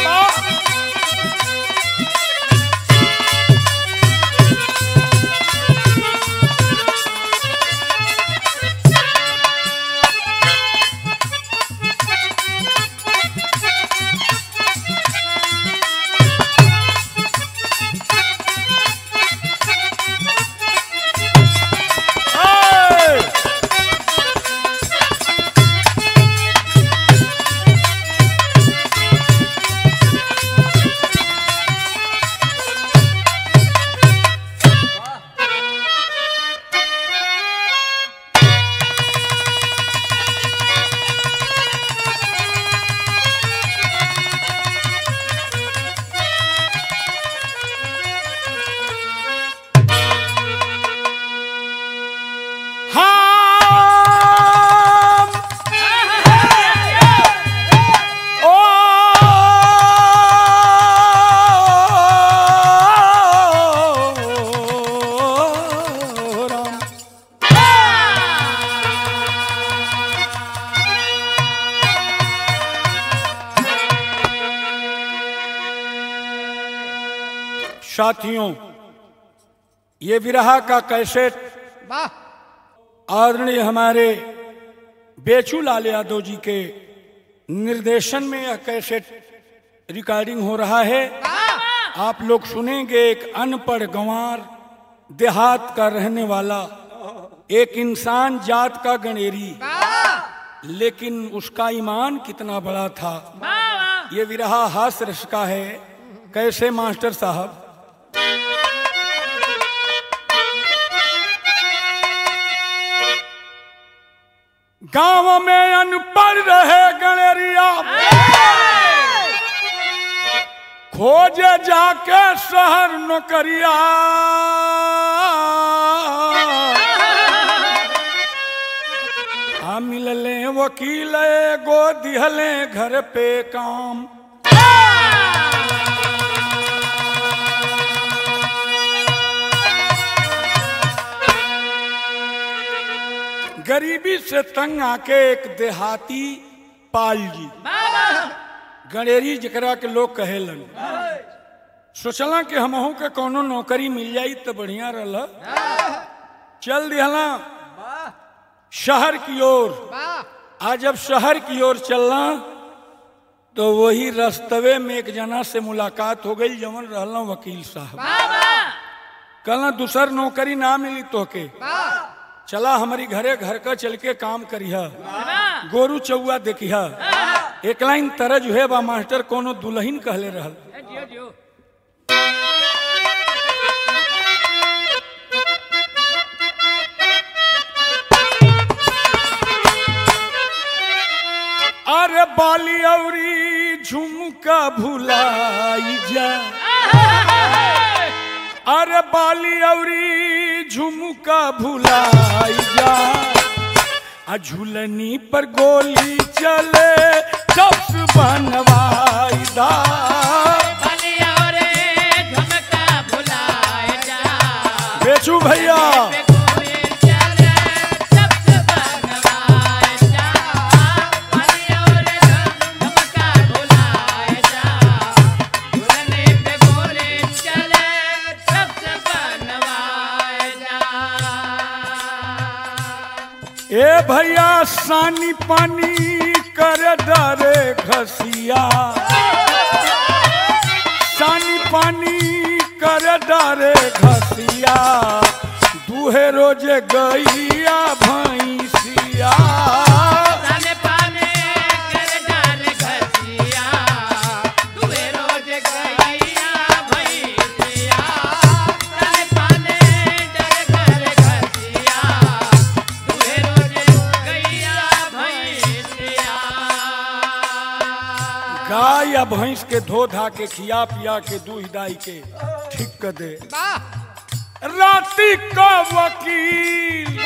Hey! हम ओ राम साथियों ये विरहा का कैसेट वाह आदरणीय हमारे बेचू लाल यादव जी के निर्देशन में यह कैसेट रिकॉर्डिंग हो रहा है आप लोग सुनेंगे एक अनपढ़ गंवार देहात का रहने वाला एक इंसान जात का गणेरी लेकिन उसका ईमान कितना बड़ा था ये विरहा हास रस का है कैसे मास्टर साहब गांव में अनपढ़ रहे गणेरिया खोजे जाके शहर नौकरिया आ मिलले वकील एगो दिहले घर पे काम गरीबी से तंग आके एक देहाती पाल जी गणेरी जकरा के लोग कहेलन सोचला कि हमहू के कोनो नौकरी मिल जाई तो बढ़िया रहल चल दिहला शहर की ओर वाह आज जब शहर की ओर चलना तो वही रस्तवे में एक जना से मुलाकात हो गई जवन रहल वकील साहब कहला दूसर नौकरी ना मिली तोहके वाह चला हमारी घरे घर का चल के काम करिह गोरू चौआ देखिह एक लाइन तरज हुए बा मास्टर कोनो दुल्हन कहले रहल जियो जियो अरे बाली औरी झुमका भुलाई जा अरे बाली औरी झुमका भुलाई जा आ झूलनी पर गोली चले चप्स बनवाई दा बलिया रे झुमका भुलाए जा बेचू भैया गोली चले सबसे बनवाए जा बलिया रे झुमका भुलाए जा झूलने पे गोली चले सबसे बनवाए जा ए भैया सानी पानी कर डरे घसिया सानी पानी कर डरे घसिया दूहे रोजे गैया भैंसिया ताने पाने कर डाल घसिया तुवे रोज गैया भैसिया ताने पाने डर कर घसिया तुवे रोज गैया भैसिया गाय या भैंस के धो धा के खिया पिया के दूध दाई के ठीक कर दे राती का वकील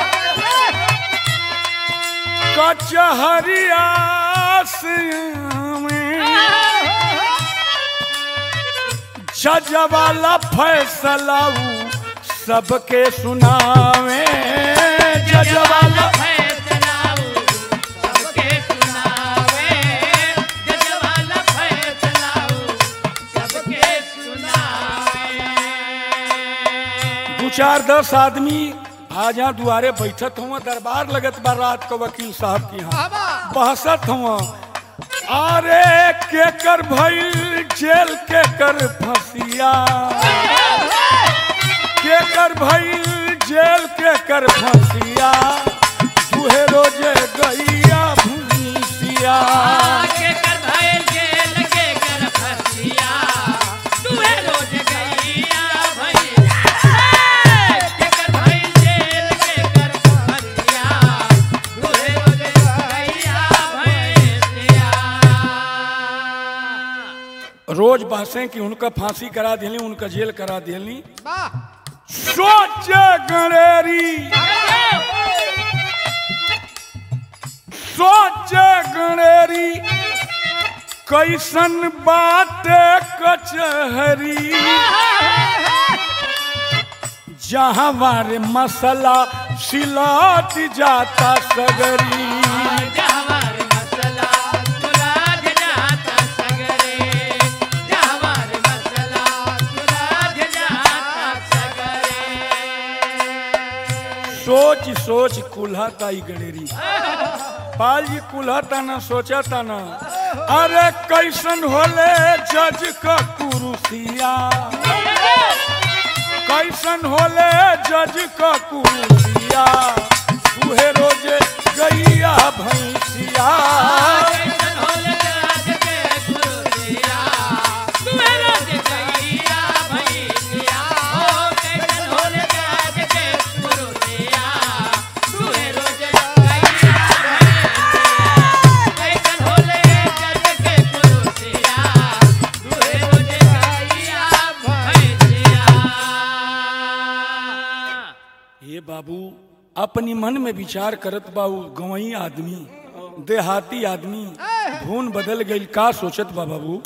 कचहरिया से में जज वाला फैसला ऊ सबके सुनावे जज वाला फैसला सबके सुनावे जज वाला फैसला चार दस आदमी आज यहाँ दुआरे बैठत हुआ दरबार लगत बा रात को वकील साहब की यहाँ बहसत हुआ अरे के कर भइल जेल के कर फसिया के कर भइल जेल के कर फसिया तुहे रोजे गैया भूसिया के कर भइल जेल के कर फसिया तुहे रोज गैया भइल के कर भइल जेल के कर फसिया तुहे रोज गैया भइल रोज बहसें कि उनका फांसी करा दिली उनका जेल करा दिली वाह सोच गणेरी सोच गणेरी कैसन बात कचहरी जहाँ वारे मसला सिलात जाता सगरी जहवार मसला सुलाझ जाता सगरे जहवार मसला सुलाझ जाता सगरे सोच सोच कुल्हाता ई गणेरी पाल जी कुल्हाता न सोचाता न अरे कैसन होले जज का कुरुसिया कैसन होले जज का कुरुसिया तुहे रोजे गैया भैंसिया कैसन होले राज के गुरुदिया तुहे रोज गैया भैसिया ओ कैसन होले राज के गुरुदिया तुहे रोज गैया भैसिया कैसन होले राज के गुरुदिया तुहे रोज गैया भैसिया ये बाबू अपनी मन में विचार करत बाबू गवई आदमी देहाती आदमी धुन बदल गई का सोचत बा बाबू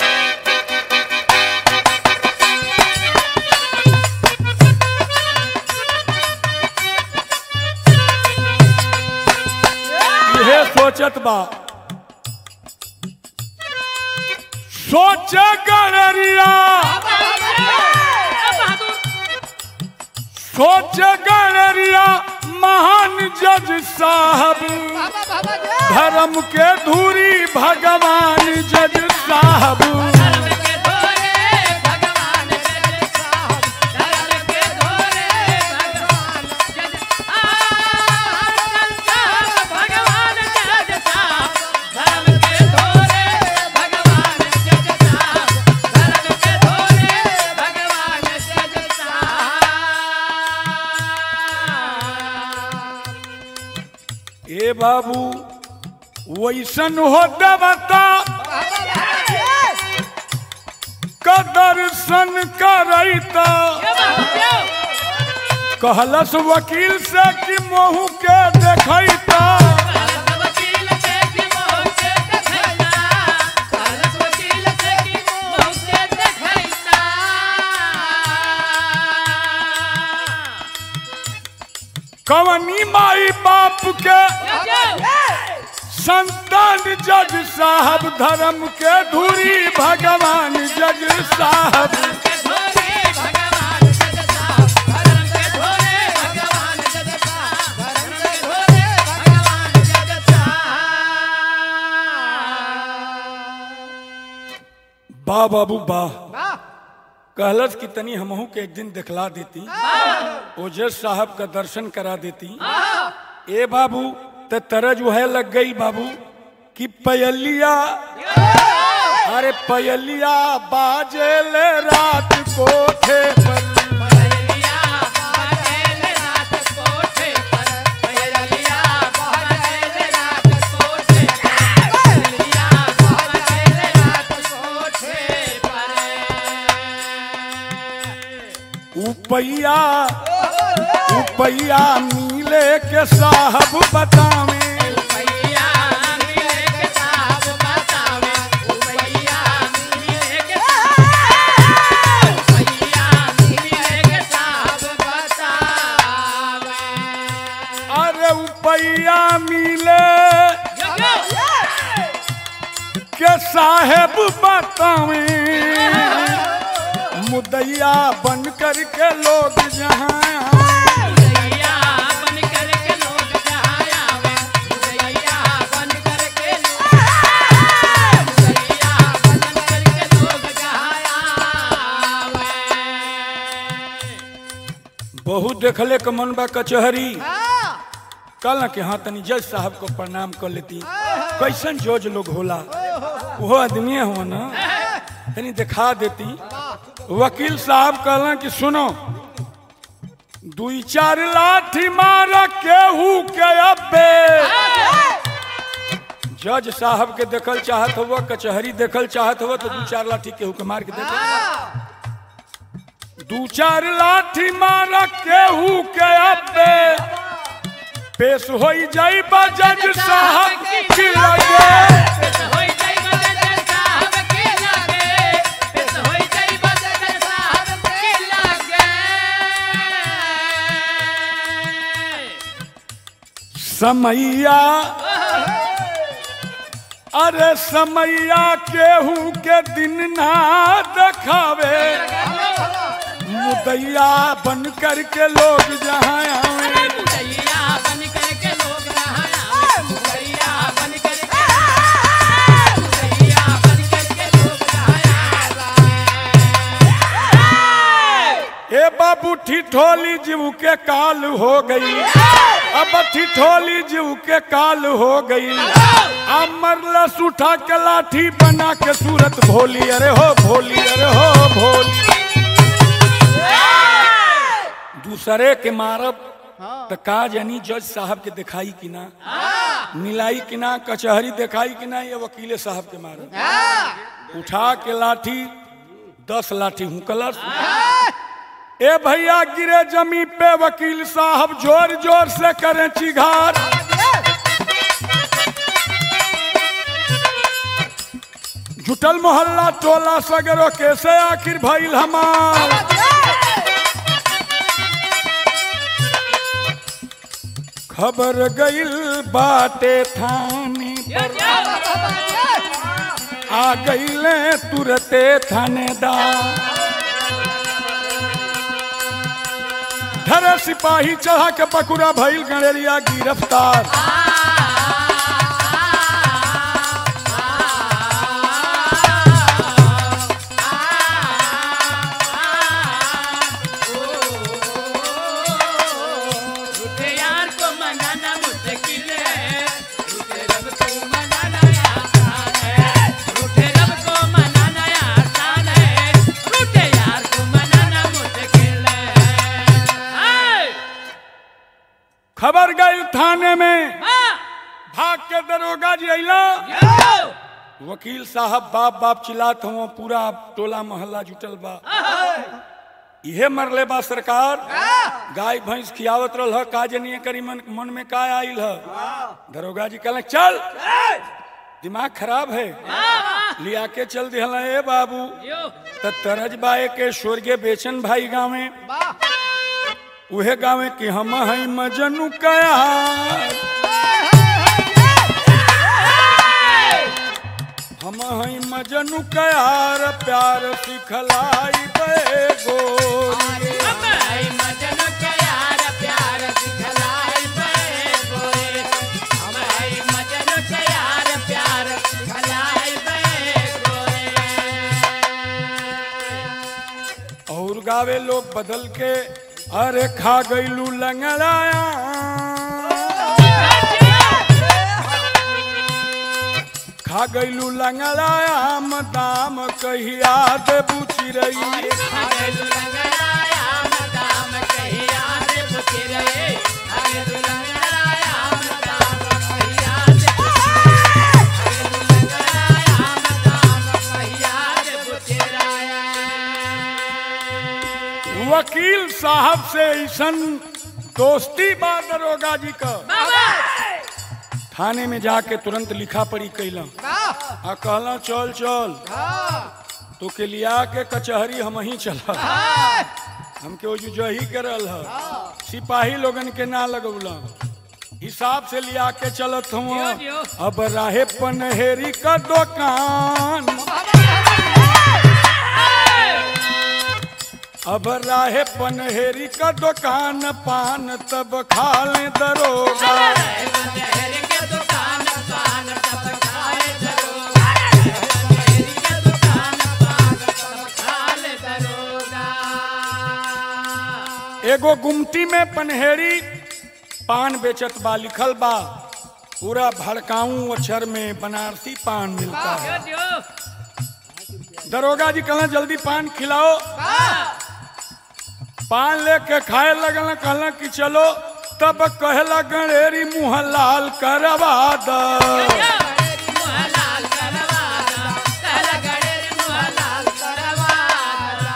यह सोचत बा सोच गणरिया सोच गणरिया महान जज साहब धर्म के धूरी भगवान जज साहब धर्म के धोरे भगवान जज साहब धर्म के धोरे भगवान जज साहब भगवान जज साहब धर्म के धोरे भगवान जज साहब धर्म के धोरे भगवान जज साहब ए बाबू वैसन हो देवता का दर्शन करैता कहलस वकील से कि मोहू के देखैता वकील से की मोह से देखैता कालस वकील से की मोह से देखैता कवनी माई बाप के संतान जज साहब धर्म के धूरी भगवान जज साहब के धोरे भगवान जज साहब धर्म के धोरे भगवान जज साहब धर्म के धोरे भगवान जज साहब बा बाबू बा वाह कहलस कि तनी हमहू के एक दिन दिखला देती ओजस साहब का दर्शन करा देती ए बाबू त तरज वह लग गई बाबू कि पयलिया अरे पयलिया बाजे ले रात कोठे पर पयलिया बाजेल रात कोठे पर पयलिया बाजेल रात कोठे पर पयलिया बाजेल रात कोठे पर उपैया उपैया मिले के साहब बतावे भैया मिले के साहब बतावे भैया मिले के साहब भैया मिले के साहब बतावे अरे उपैया मिले के साहेब बतावे मुदैया बन कर के लोग जहाँ देखले के मन बा कचहरी कल कि हाँ तनी जज साहब को प्रणाम कर लेती कैसन जज लोग होला वो आदमी हो ना तनी दिखा देती वकील साहब कहला कि सुनो दुई चार लाठी मार केहू के अब्बे जज साहब के देखल चाहत हुआ कचहरी देखल चाहत हुआ तो दू चार लाठी केहू के मार के देख दू चार लाठी मार केहू के अब्बे पेश हो जाई जज साहब की लगे समैया अरे समैया केहू के दिन ना दिखावे मुदैया बन करके लोग जहाँ आवे ए बाबू ठिठोली जीव के काल हो गई अब ठिठोली जीव के काल हो गई अब मरलस उठा के लाठी बना के सूरत भोली अरे हो भोली अरे हो भोली दूसरे के मारब तो का जानी जज साहब के दिखाई कि ना मिलाई कि ना कचहरी दिखाई कि ना ये वकीले साहब के मारब उठा के लाठी दस लाठी हुकलस ए भैया गिरे जमी पे वकील साहब जोर जोर से करें चिघार जुटल मोहल्ला टोला सगरो कैसे आखिर भइल हमार खबर गइल बाटे थाने पर आ गइले तुरते थानेदार धरे सिपाही चढ़ा के पकुड़ा भइल गणेरिया गिरफ्तार यार को मनाना मुश्किल है रूठे रब को मनाना आसान है रूठे रब को मनाना आसान है रूठे यार को मनाना मुश्किल है खबर गई थाने में हाँ, भाग के दरोगा जी अला यो, वकील साहब बाप बाप चिल्लात हुआ पूरा टोला मोहल्ला जुटल बा इहे मरले बा सरकार गाय भैंस खियावत रहल ह, का जनिए करी मन, मन में का आइल ह दरोगा जी कहले चल दिमाग खराब है लिया के चल दिहला ए बाबू यो, त तरज बाए के स्वर्गीय बेचन भाई गावे उहे गावे कि हम हई मजनू कया हम हई मजनू कयार प्यार सिखलाई बे गोरी हम है मजन के यार प्यार सिखलाई बे गोरे हम है मजन के यार प्यार सिखलाई बे गोरे और गावे लोग बदल के अरे खा गईलू लंगड़ाया खा गईलू लंगड़ाया हम दाम कहिया दे बुची रही वकील साहब से ऐसन दोस्ती बा दरोगा जी का थाने में जाके तुरंत लिखा पड़ी कैला आ कहला चल चल तो के लिया के कचहरी हम ही चला हमके वो जही के रहल ह सिपाही लोगन के ना लगौला हिसाब से लिया के चलत हूँ दियो, दियो। अब राहे पनहेरी का दुकान अब राहे पनहेरी का दुकान पान तब खा ले दरोगा एगो गुमटी में पनहेरी पान बेचत बा लिखल बा पूरा भड़काऊ अक्षर में बनारसी पान मिलता है दियो दियो दरोगा जी कहला जल्दी पान खिलाओ पान लेके खाए लगल कहला कि चलो तब कहला गणेरी मुंह लाल करवा द मुहलाल करवाना कहला गणेश मुहलाल करवाना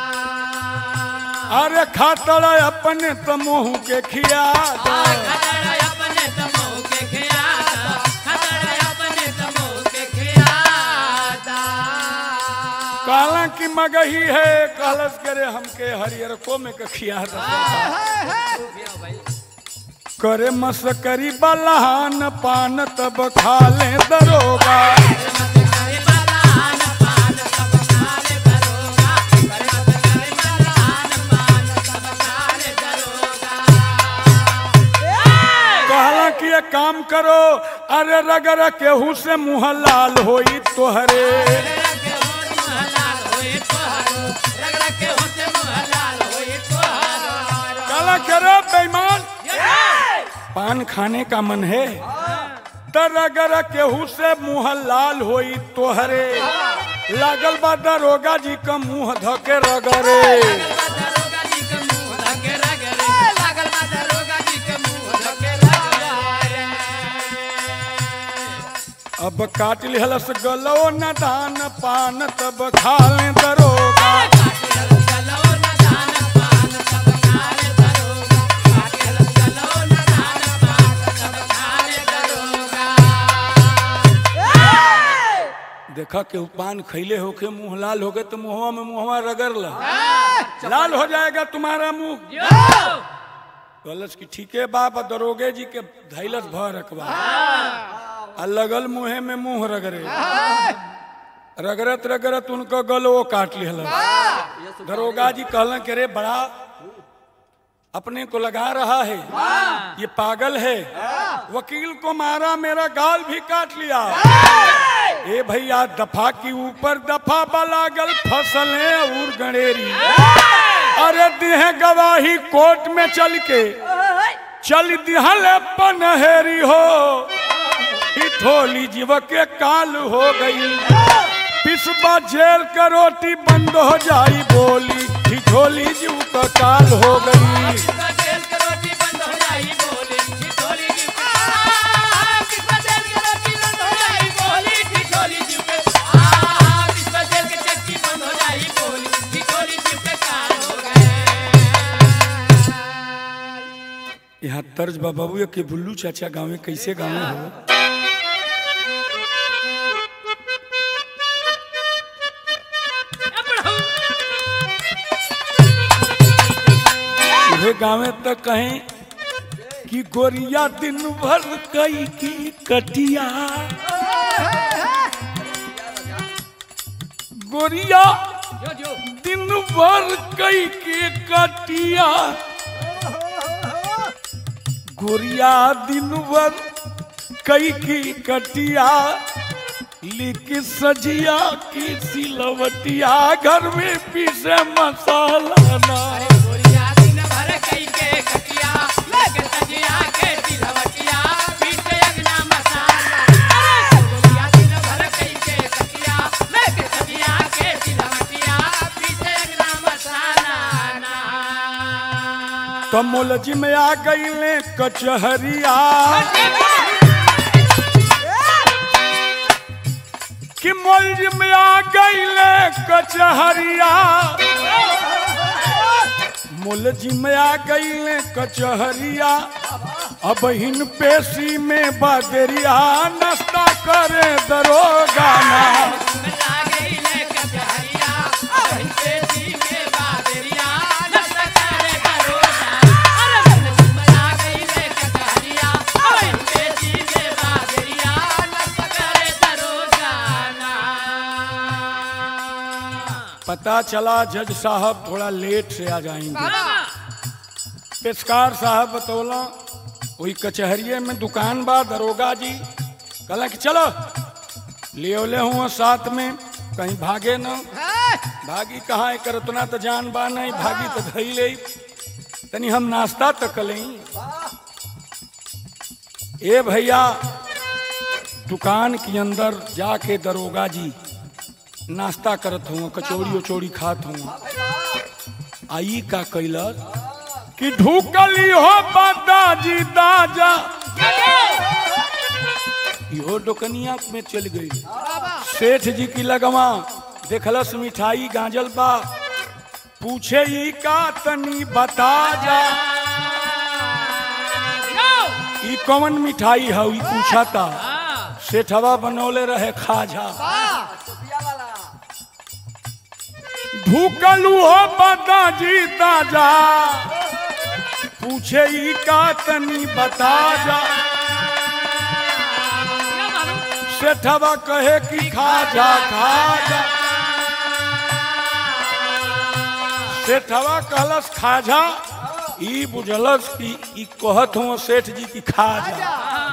अरे खातड़ अपने तो मुंह के खिया द खतरा अपने तमो के खियाता खतरा अपने तमो के खियाता कहला कि मगही है कहलस करे हमके हरियर को में के खिया द करे मस्करी बलहान पान तब खा ले दरोगा करे बलान पान सब काले दरोगा करे करे बलान पान सब काले दरोगा कहला कि ये काम करो अरे रगर केहू से मुंह लाल होई तोहरे रग होत मुहलाल होए तोहरो रग रग के होत मुहलाल होए तोहरो कहला करे बेईमान पान खाने का मन है त रगर केहू से मुंह लाल होई तोहरे लागल बा दरोगा जी का मुंह धके रगरे दरोगा जी के मुंह धके रगरे लागल बा दरोगा जी के मुंह धके रगरे अब काट लिहलस गलो न दान पान तब खा ले दरोगा देखा के पान खैले होके मुंह लाल हो गए तो मुंहवा में मुंहवा रगड़ ला लाल हो जाएगा तुम्हारा मुंह कहलस कि ठीके बाप दरोगे जी के धैलस भर रखबा आ लगल मुंहे में मुंह रगड़े रगड़त रगड़त उनको गलो काट लिहल दरोगा जी कहलन कि रे बड़ा अपने को लगा रहा है ये पागल है वकील को मारा मेरा गाल भी काट लिया ए भैया दफा की ऊपर दफा बलागल फसले और गणेरी अरे दिहे गवाही कोर्ट में चल के चल दिहल पनहेरी हो ठोली जीव के काल हो गई पिसबा जेल का रोटी बंद हो जाई बोली ठिठोली जीव का काल हो गई यहाँ तर्ज बा बाबू के बुल्लू चाचा गाँव में कैसे गाँव में हो तुहे गाँवे तक कहें कि गोरिया दिन भर कई की कटिया गोरिया दिन भर कई के कटिया गोरिया दिन भर कई की कटिया लिख सजिया की सिलवटिया घर में पीसे मसाला ना कमोलजी में आ गई ले कचहरिया कि मोलजी में आ गई ले कचहरिया मोलजी में आ गई ले कचहरिया अब हिन पेशी में बदरिया नाश्ता करे दरोगा ना पता चला जज साहब थोड़ा लेट से आ जाएंगे पेशकार साहब बतौला वही कचहरिये में दुकान बा दरोगा जी कहला कि चलो ले ले हुआ साथ में कहीं भागे न भागी कहाँ एक उतना तो जान बा नहीं भागी तो धई ले तनी हम नाश्ता तो कलें ए भैया दुकान के अंदर जाके दरोगा जी नाश्ता करत हूँ कचौड़ी उचौड़ी खात हूँ आई का कैलर कि ढूकली हो दादाजी दाजा इहो दुकनिया में चल गई सेठ जी की लगवा देखलस मिठाई गांजल बा पूछे ई का तनी बता जा ई कौन मिठाई है ई पूछा था सेठवा बनौले रहे खाजा ढूकलू हो दादाजी दाजा पूछे ई का तनी बता जा सेठवा कहे कि खा जा खा जा सेठवा कहलस खाजा ई बुझलस कि ई कहत हूँ सेठ जी की खा जा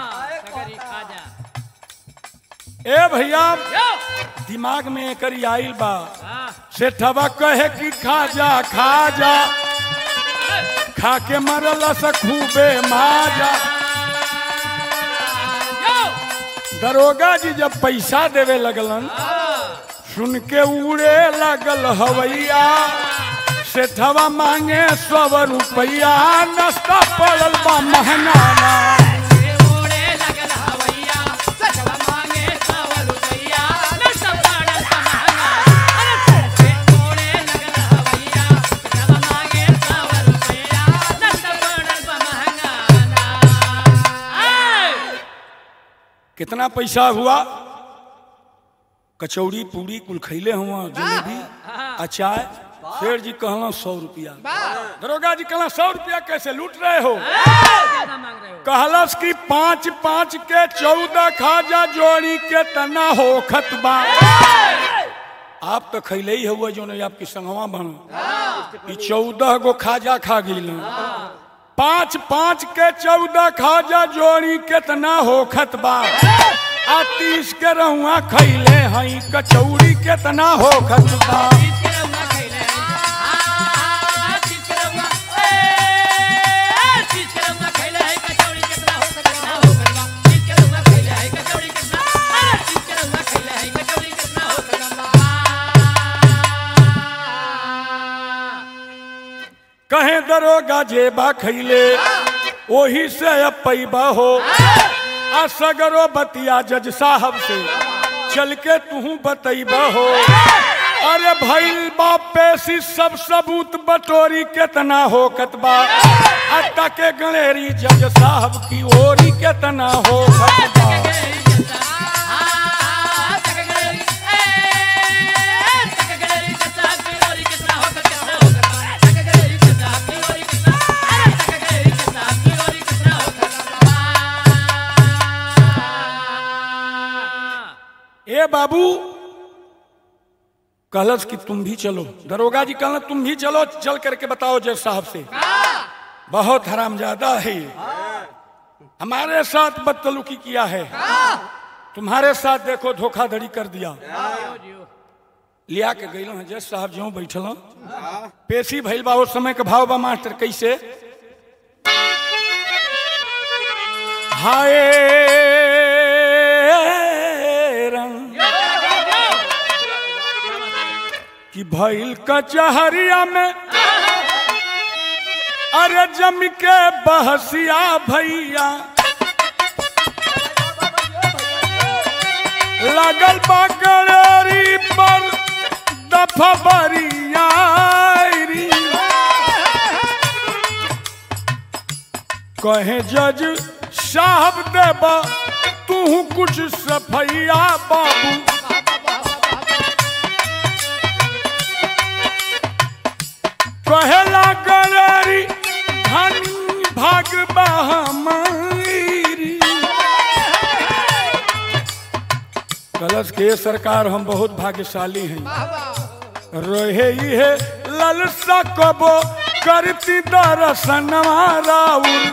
ए भैया दिमाग में एकरी आइल बा सेठवा कहे कि खा जा खा जा खा के मरल से खूबे माजा दरोगा जी जब पैसा देवे लगलन सुन के उड़े लगल हवैया सेठवा मांगे सौ रुपया नाश्ता पड़ल बा महंगाना कितना पैसा हुआ कचौड़ी पूरी कुल खैले हुआ जलेबी अचार शेर जी कहला सौ रुपया दरोगा जी कहला सौ रुपया कैसे लूट रहे हो कहलस कि पाँच पाँच के चौदह खाजा जोड़ी के तना हो खतबा आप तो खैले ही हुआ जो नहीं आपकी संगवा बनो ई चौदह गो खाजा खा गई पाँच पाँच के चौदह खाजा जोड़ी कितना हो खतबा आ तीस के रहुआ खैले हई कचौड़ी कितना हो खतबा कहे दरोगा जेबा खैले ओही से अब पैबा हो आ सगरो बतिया जज साहब से चल के तू बतैबा हो अरे भैल बाप पेशी सब सबूत बटोरी केतना हो कतबा अत्ता के गणेरी जज साहब की ओरी केतना हो कतबा ए बाबू कहलस कि तुम भी चलो दरोगा जी कहल तुम भी चलो चल करके बताओ जज साहब से बहुत हरामजादा है ये हमारे साथ बदतलुकी किया है तुम्हारे साथ देखो धोखाधड़ी कर दिया लिया के गई हैं जज साहब जो बैठल पेशी भैल बा उस समय के भाव बा मास्टर कैसे हाय रंग कि भैल कचहरिया में अरे जम के बहसिया भैया लगल बा गड़ेरी पर दफबरिया कहे जज साहब देबा तू कुछ सफैया बाबू कहेला गड़ेरी धनी भाग हमारी कलश के सरकार हम बहुत भाग्यशाली हैं रहे ही है ललसा कबो करती दरसनवा राउर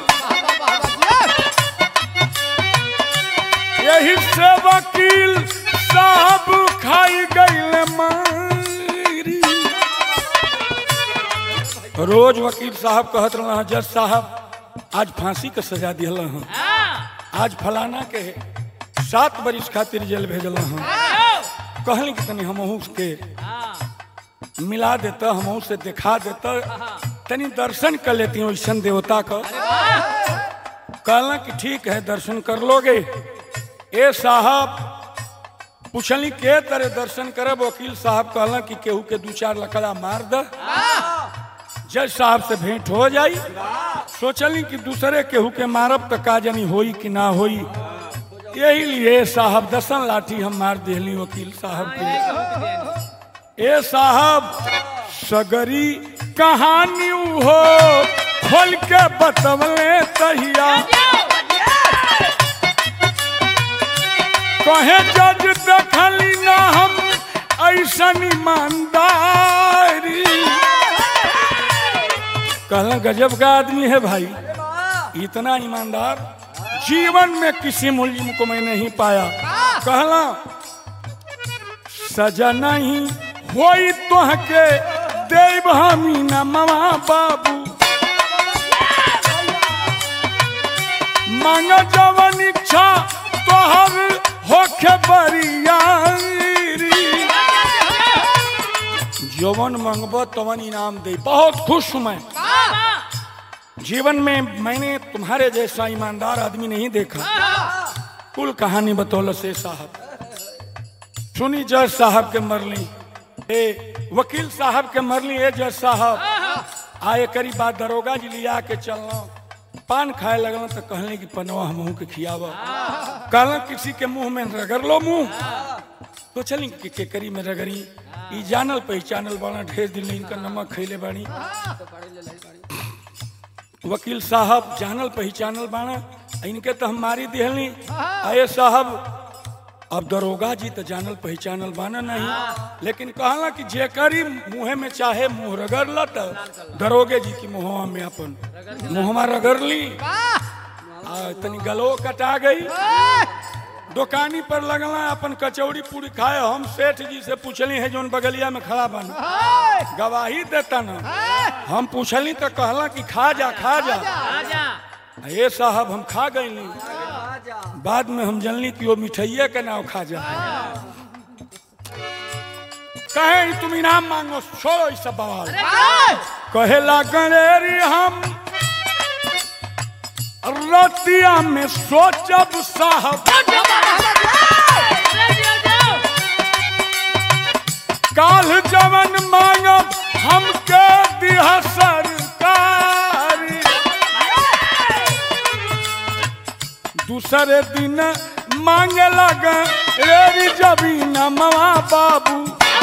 यही से वकील साहब खाई गईल मारी रोज वकील साहब कहत रहा जज साहब आज फांसी के सजा दिहल हूँ हाँ आज फलाना के सात बरिस खातिर जेल भेजल हूँ कहली कि तनी हमहू के हाँ मिला देता हमहू से दिखा देता तनी दर्शन कर लेती वैसन देवता का कहला कि ठीक है दर्शन कर लोगे ए साहब पूछली के तरह दर्शन करब वकील साहब कहला कि केहू के दू चार लकड़ा मार द जज साहब से भेंट हो जाई सोचली कि दूसरे केहू के मारब तो का जानी होई कि ना होई यही लिए साहब दसन लाठी हम मार दिहली वकील साहब के ए साहब सगरी कहानी हो खोल के बतवले तहिया कहे जज देखली ना हम ऐसन ईमानदारी कहला गजब का आदमी है भाई इतना ईमानदार जीवन में किसी मुलिम को मैं नहीं पाया कहला सजा नहीं होई तोहके देव हमी न मवा बाबू मांग जवन इच्छा तोहर होखे बरियारी जवन मंगबो तवन इनाम दे बहुत खुश हूं मैं जीवन में मैंने तुम्हारे जैसा ईमानदार आदमी नहीं देखा कुल कहानी बतौल से साहब सुनी जज साहब के मरली ए वकील साहब के मरली ए जज साहब आए करी बात दरोगा जी लिया के चलना पान खाए लगल तो कहले कि पनवा हमहू के खियावा कहला किसी के मुंह में रगड़ लो मुंह तो चली कि केकरी में रगड़ी ई जानल पहचानल बाना ढेर दिन इनका नमक खैले बानी वकील साहब जानल पहचानल बाना इनके तो हम मारी दिहलनी आए साहब अब दरोगा जी तो जानल पहचानल बाना नहीं लेकिन कहला कि जेकरी मुँह में चाहे मुंह रगड़ ल तो दरोगे जी की मुँहवा में अपन मुँहवा रगड़ ली आ तनी गलो कटा गई दुकानी पर लगला अपन कचौड़ी पूरी खाए हम सेठ जी से पूछली है जोन बगलिया में खड़ा बना गवाही देता ना हम पूछली तो कहला कि खा जा खा जा आजा ये साहब हम खा गईली बाद में हम जनली कि वो मिठाइये के नाव खा जा कहे तुम इनाम मांगो छोड़ो इस सब बवाल कहेला गणेरी हम रतिया में सोचब साहब काल जवन मांगब हमके दिह सरकारी दूसरे दिन मांगे लग रेरी जबीन मवा बाबू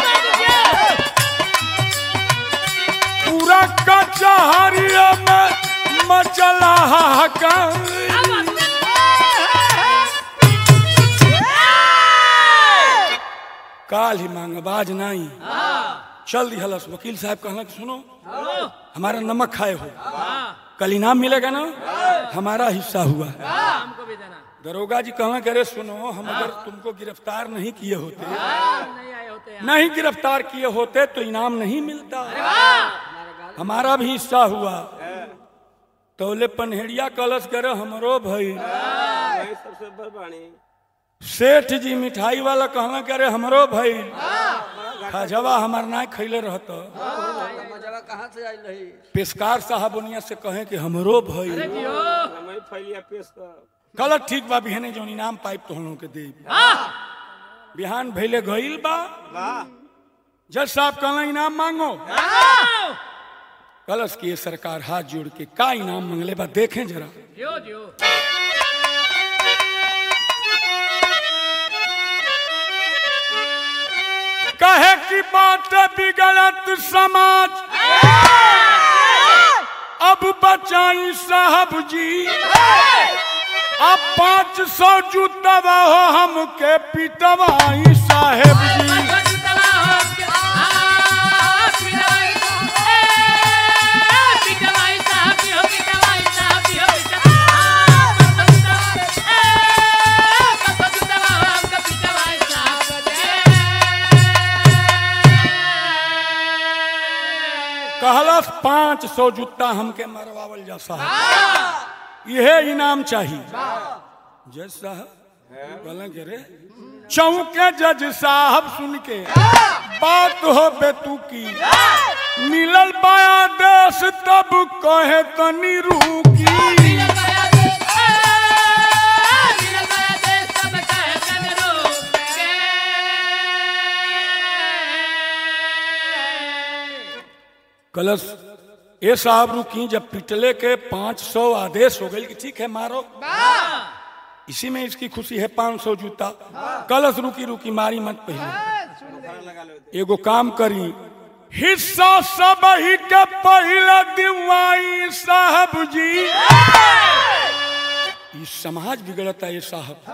पूरा कचहरिया में मचला हाहाकार काल ही मांग बाज नहीं चल दी हलस वकील साहब कहला कि सुनो हमारा नमक खाए हो कल इनाम मिलेगा ना हमारा हिस्सा हुआ हमको भी देना दरोगा जी कहना करे सुनो हम अगर तुमको गिरफ्तार नहीं किए होते नहीं आए होते हैं नहीं गिरफ्तार किए होते तो इनाम नहीं मिलता हमारा भी हिस्सा हुआ तोले पनहेड़िया कलश करे हमरो भाई भाई सबसे बरबानी सेठ जी मिठाई वाला कहना करे हमरो भाई खजवा हमार ना खैले रहता मजावा कहाँ से आई रही पेशकार साहब उनिया से कहे कि हमरो भाई जियो हमारी फैलिया पेश कर गलत ठीक बा बिहाने जो इनाम पाइप तो हम लोग के दे बिहान भैले गईल बा जज साहब कहला इनाम मांगो कलश की ये सरकार हाथ जोड़ के का इनाम मंगले बा देखें जरा जियो जियो कहे की बात बिगड़त समाज अब बचाई साहब जी अब पाँच सौ जूतवा हो हमके पिटवाई साहेब जी कहलस पाँच सौ जूता हमके मरवावल जा साहब यह इनाम चाहिए जज साहब बोला के रे चौके जज साहब सुन के बात हो बेतू की मिलल बाया देश तब कहे तनी रूकी मिलल माया देश ए, मिलल माया देश सब कहे कनरू के। कलश ए साहब रुकी जब पिटले के पाँच सौ आदेश हो गई कि ठीक है मारो इसी में इसकी खुशी है पाँच सौ जूता कलश रुकी रुकी मारी मत पहले एगो काम करी हिस्सा सब ही के पहला दिवाई साहब जी ये समाज बिगड़ता है साहब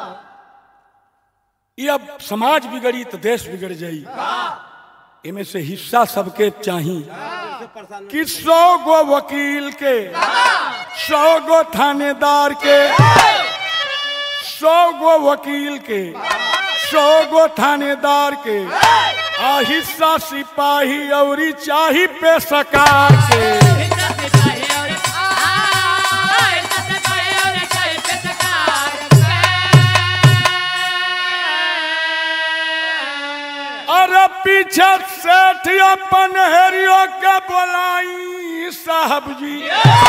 ये अब समाज बिगड़ी तो देश बिगड़ जाई इनमें से हिस्सा सबके चाहिए कि सौ गो वकील के सौ गो थानेदार के सौ गो वकील के सौ गो थानेदार के आ हिस्सा सिपाही और चाही पे सकार के हिस्सा से चाहे और आ, हिस्सा से चाहे और चाहे पे सरकार के। अरे पीछे सेठ अपन हेरियो के बोलाई साहब जी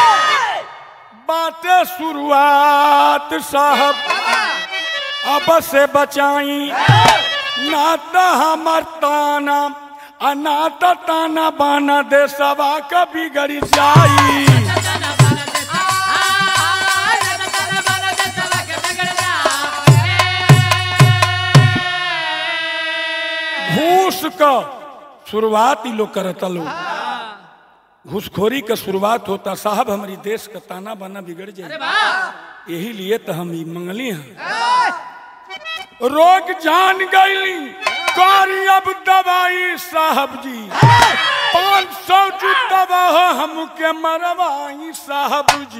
बातें शुरुआत साहब अब से बचाई नाता हमर ताना अनाता ताना बाना दे सवा कभी गड़ी जाई ताना बाना दे आ, ताना बाना दे सवा के बिगड़ जा। घूस का शुरुआत ही लोग करता लोग घूसखोरी का शुरुआत होता साहब हमारी देश का ताना बाना बिगड़ जाए वाह यही लिए तो हम ई मंगली हैं रोग जान गईली कारी अब दवाई साहब जी पाँच सौ की दवा हो हमके मरवाई साहब जी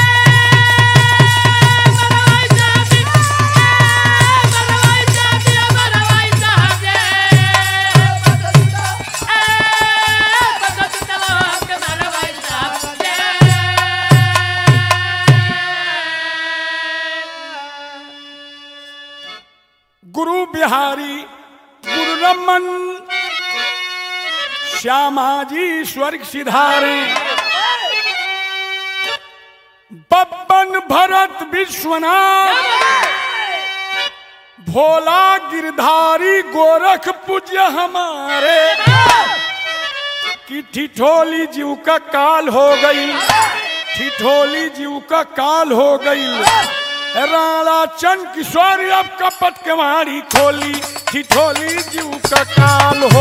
मरवाई जाती मरवाई जाती मरवाई जाती ए बदल चलो हमके मरवाई जाती गुरु बिहारी गुरु रमन श्यामाजी स्वर्ग सिधारे बब्बन भरत विश्वनाथ भोला गिरधारी गोरख पूज्य हमारे कि ठिठोली जीव का काल हो गई ठिठोली जीव का काल हो गई राणा चंद किशोर अब कपट के मारी खोली ठिठोली जीव का काल हो